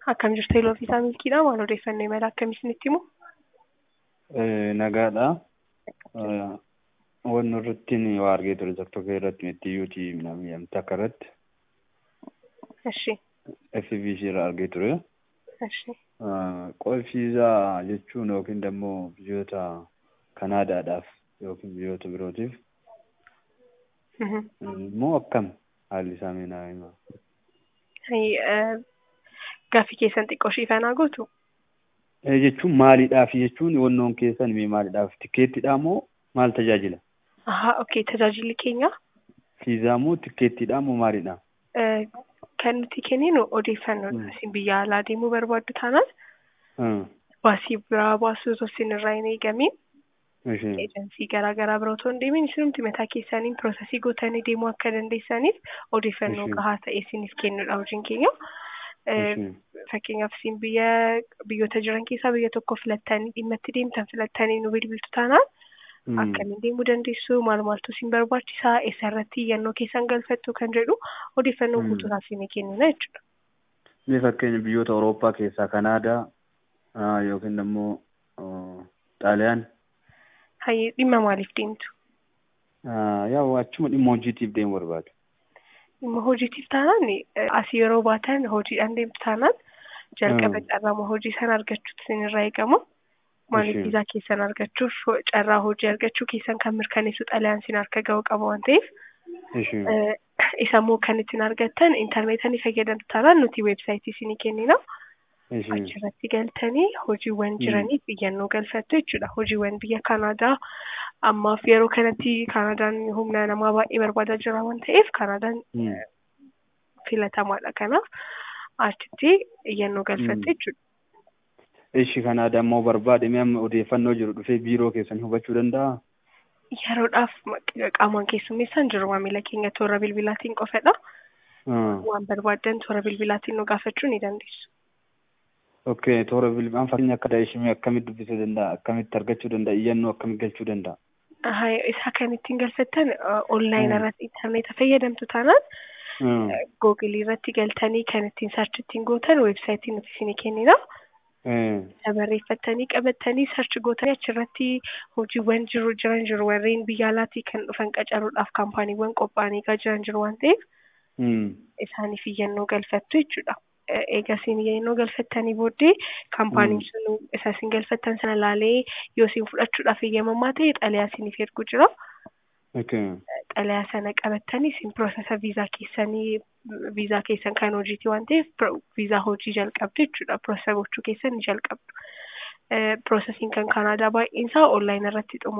Akkam jirtu Iloo Fiisaa Milkiidha. Maal odeeffannoo imala akkamii isinitti himu? Nagaadha. Wanni irratti waa argee ture tokko tokko irratti mettiyyuuti namni akka irratti Eshi. FBC irraa argee ture. Eshi. Qolfiisaa jechuun yookiin immoo biyyoota Kanaadaadhaaf yookiin biyyoota birootiif immoo akkam haalli isaa meenaa himaa. Gaaffii keessan xiqqoo shiifanaa gootu? Jechuun maaliidhaaf jechuun wannoon keessan mee maaliidhaaf tikkeettidhaa moo maal tajaajila? Ahaa, okay. Tajaajilli keenya Fiizaa moo tikkeettidhaa moo maalidha? kan nuti kenninu odeeffannoodha. Isin biyya alaa deemuu barbaaddu taanaan baasii biraa baasuu osoo isin irraa hin eegamiin eejensii garaa garaa bira otoo hin deemin isinumti mataa keessaniin piroosesii gootanii deemuu akka dandeessaniif odeeffannoo gahaa ta'e isiniif kennudha hojiin keenya. Fakkeenyaaf isin biyya biyyoota jiran keessaa biyya tokko filattanii dhimma itti deemtan filattanii nu bilbiltu taanaan akkamiin deemuu dandeessu maal maaltu isin barbaachisaa eessarratti iyyannoo keessan galfattu kan jedhu odeeffannoo guutuudhaaf isin kennina jechuudha. Mee fakkeenya biyyoota Awurooppaa keessaa Kanaadaa yookiin immoo Xaaliyaan. Hayyee dhimma maaliif deemtu? Yaa achuma dhimma hojiitiif deemuu barbaadu. Dhimma hojiitiif taanaan asii yeroo baatan hojiidhaan deemtu taanaan jalqaba carraa hojii sana argachuutu isinirraa eegama. Maaliif viizaa keessan argachuuf carraa hojii argachuu keessan kan mirkaneessu xalayaan isin harka ga'uu qaba waan ta'eef. Isa immoo kan ittiin argattan intarneetii ni fayyadamtu taanaan nuti weebsaayitii isinii kennina. Achirratti galtanii hojiiwwan jiraniif iyyannoo galfattu jechuudha. Hojiiwwan biyya Kanaadaa ammaaf yeroo kanatti Kanaadaan humna namaa baay'ee barbaadaa jira waan ta'eef Kanaadaan filatamaadha. Kanaaf achitti iyyannoo galfattu jechuudha. Ishi Kanaadaa immoo barbaade mee amma odeeffannoo jiru dhufee biiroo keessan hubachuu danda'aa? Yeroodhaaf qaamaan keessummeessaan jiru maamila keenya toora bilbilaatiin qofadha. Waan barbaaddan toora bilbilaatiin nu gaafachuu ni dandeessu. Okay, toora bilbilaan fakkeenya akka daa'ishimee akkamitti dubbisuu danda'a? Akkamitti argachuu danda'a? Iyyannoo akkamitti galchuu danda'a? Isa kan ittiin galfattan onlaayinii irratti intarneeta fayyadamtu taanaan googilii irratti galtanii kan ittiin sarchi ittiin gootan weebsaayitii nuti isinii kennina. Isa barreeffattanii qabattanii sarchi gootanii achirratti hojiiwwan jiru jiran jiru warreen biyya alaatii kan dhufan qacaruudhaaf kaampaaniiwwan qophaa'anii jiran jiru waan ta'eef isaaniif iyyannoo galfattu jechuudha. Egaa isin iyyannoo galfattanii booddee kaampaaniin sun isa isin galfattan sana laalee yoo isin fudhachuudhaaf eeyyamamaa ta'e xalayaa isiniif ergu jira. Xalayaa sana qabattanii isin piroosesa viizaa keessanii viizaa keessan kan hojiiti waan ta'eef viizaa hojii jalqabdu jechuudha. Piroosesa gochuu keessan ni jalqabdu. Piroosesiin kan Kanaadaa baay'een isaa onlaayinii irratti xumura.